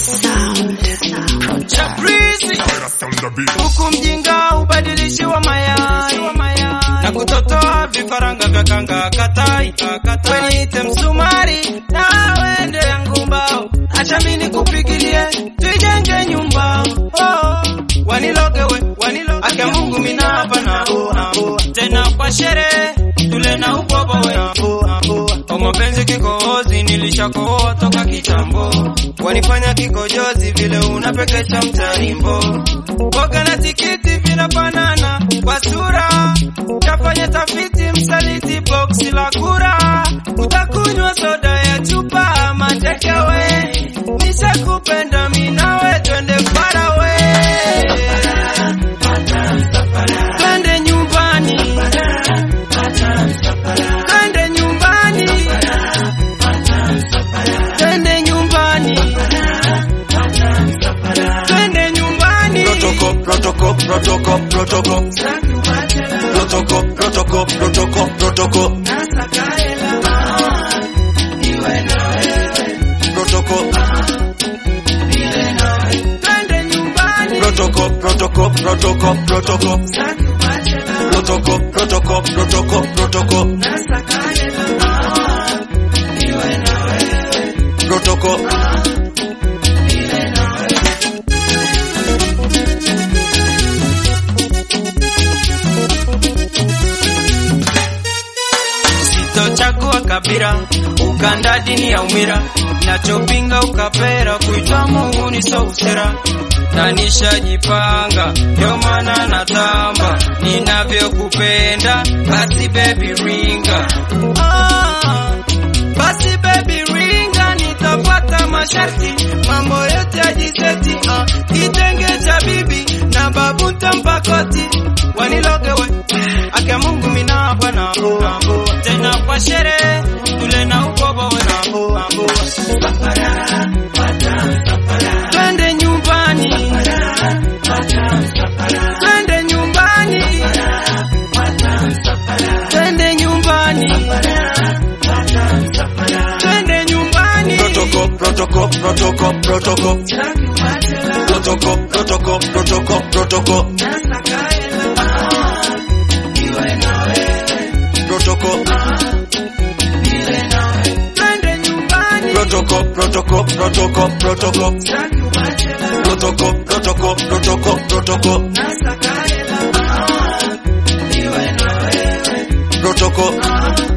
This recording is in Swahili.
Chaprizi huku mjinga ubadilishiwa mayai na kutotoa vifaranga vya kanga katai weniite msumari na wende yangu mbao acha mini kupigilie tuijenge nyumba oh. wanilogewe waniloge ake Mungu mina hapa na tena kwa sherehe tule na ubobowe kwa mapenzi kikohozi nilishakohoa toka kitambo wanifanya kikojozi vile unapekesha mtarimbo boga na tikiti vinafanana kwa sura tafanya tafiti msaliti boksi la kura utakunywa soda ya chupa matekewe nishakupenda minawe twende farawe twende nyumbani twende nyumbani twende nyumbani twende nyumbani Protocol, protocol, protocol, protocol. Protocol, protocol, protocol, protocol. Protocol, twende nyumbani protocol, protocol, protocol, protocol. Protocol, protocol, protocol, protocol. Protocol. sitochagua kabila ukanda dini ya umira nachopinga ukapera kuitwa Mungu ni so usera na nishajipanga ndio maana natamba ninavyokupenda basi baby ringa ah, basi baby ringa nitapata masharti mambo yote ajiseti ah, kitenge cha bibi na babu tampakoti wanilogewe ake Mungu mina hapa na tena kwa sherehe tule na ubobowe twende nyumbani twende nyumbani twende nyumbani twende nyumbani Protocol, protocol, protocol, protocol. Protocol, protocol, protocol, protocol. Protocol, twende nyumbani protocol, protocol, protocol, protocol. Protocol, protocol, protocol, protocol. Protocol,